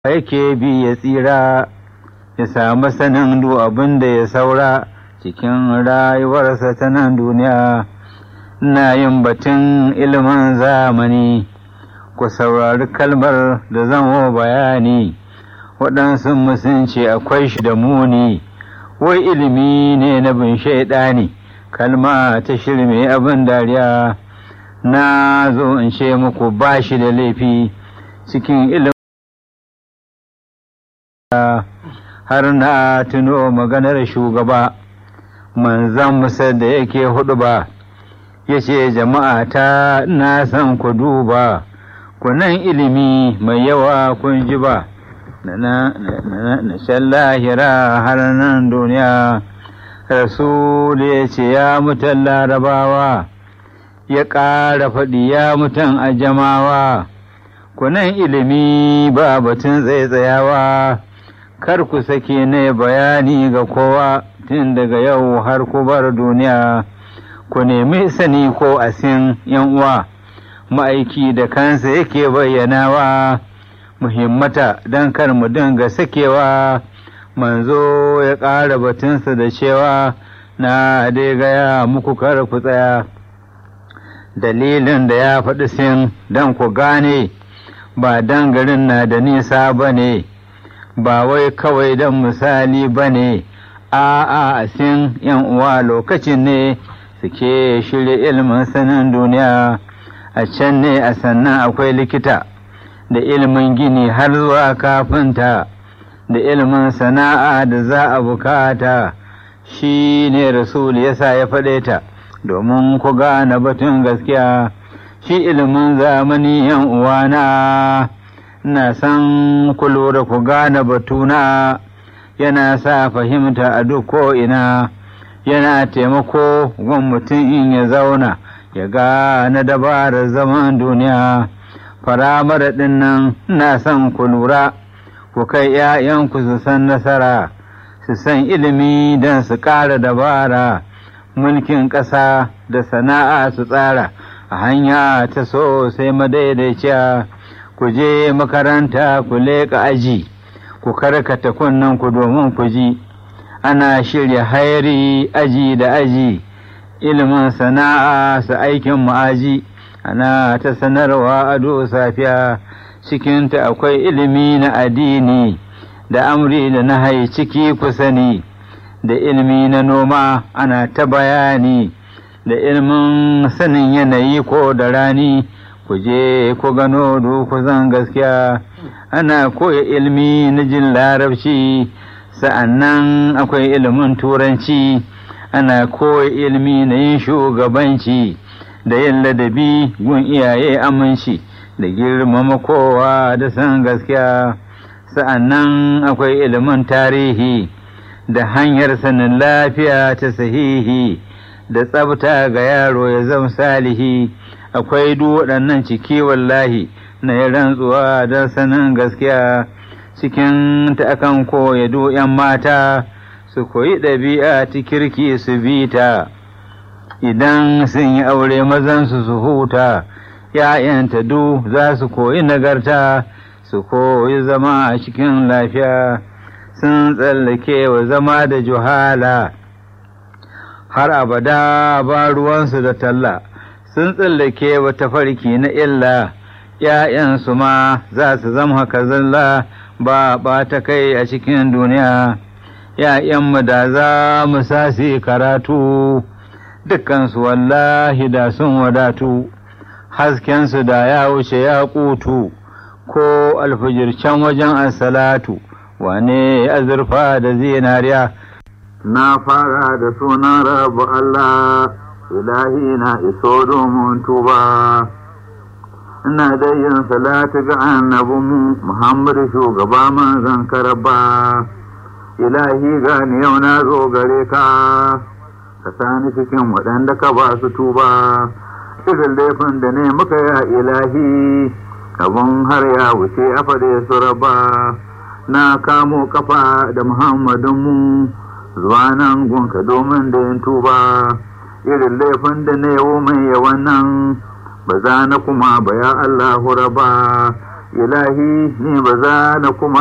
yake bi ya tsira ya samu sanin duk abin da ya saura cikin rayuwarsa ta nan duniya na yin batun ilimin zamani ku saurari kalmar da zamo bayani waɗansu musunci akwai shi da muni wai ilimi ne na bin shaidani kalma ta shirme abin dariya na zo in ce muku ba shi da laifi cikin ilimin har na tuno maganar shugaba manzan musa da yake hudu ba ya ce jama'a ta na san ku duba kunan ilimi mai yawa kun ji ba na shan lahira har nan duniya rasul ya ce ya mutan larabawa ya ƙara faɗi ya mutan ajamawa kunan ilimi ba batun tsaitsayawa kar ku sake ne bayani ga kowa tun daga yau har ku bar duniya ku nemi sani ko asin yan uwa ma'aiki da kansa yake bayyanawa muhimmata don kar mu dinga sakewa manzo ya ƙara batunsa da cewa na dai gaya muku kar ku tsaya dalilin da ya faɗi sin don ku gane ba dan garin na da nisa ba ne ba wai kawai don misali ba ne a a sin yan uwa lokacin ne suke shirya ilimin sanin duniya a can ne a sannan akwai likita da ilimin gini har zuwa kafinta da ilimin sana'a da za a bukata shi ne rasul yasa ya faɗe ta domin ku gane batun gaskiya shi ilimin zamani yan uwana na san ku lura ku gane batuna yana sa fahimta a duk ko'ina yana taimako gun mutum in ya zauna ya gane dabarar zaman duniya faramar ɗin nan na san ku lura ku kai ‘ya'yanku su san nasara su san ilimi don su ƙara dabara mulkin ƙasa da sana'a su tsara a hanya ta so sai madaidaiciya ku je makaranta ku leƙa aji ku karkata kunnen ku domin ku ji ana shirya hayari aji da aji ilimin sana'a su aikin ma'aji ana ta sanarwa ado safiya cikinta akwai ilimi na addini da amri da na hai ciki ku sani da ilimi na noma ana ta bayani da ilimin sanin yanayi ko da rani ku je ku gano ku zan gaskiya ana koya ilimi na jin larabci sa'annan akwai ilimin turanci ana koya ilimi na yin shugabanci da yin ladabi gun iyaye aminci da girmama kowa da san gaskiya sa'annan akwai ilimin tarihi da hanyar sanin lafiya ta sahihi da tsabta ga yaro ya zama salihi akwai duk waɗannan ciki wallahi na yi rantsuwa don sanin gaskiya cikin ta akan koya ‘yan mata su koyi ɗabi'a ta kirki su bi ta idan sun yi aure mazansu su huta ‘ya'yanta du za su koyi nagarta su koyi zama a cikin lafiya sun tsallake wa zama da juhala har abada ba ruwansu da talla sun tsallake wa tafarki na illa ‘ya'yansu ma za su zama haka zalla ba ɓata kai a cikin duniya ‘ya'yanmu da za mu sasi karatu dukansu wallahi da sun wadatu haskensu da ya wuce ya kutu ko alfijircan wajen asalatu wane azurfa da zinariya na fara da sunan rabu Allah ilahi na iso domin tuba ina da yin salatu ga annabinmu Muhammadu shugaba manzan karaba ilahi gani yau na zo gare ka ka sani cikin waɗanda ka ba su tuba irin laifin da ne muka ya ilahi abun har ya wuce a fade su raba na kamo kafa da muhammadinmu zuwa nan gunka domin da yin tuba irin laifin da ne yau mai yawan nan ba za na kuma ba ya allahu raba ilahi ni ba za na kuma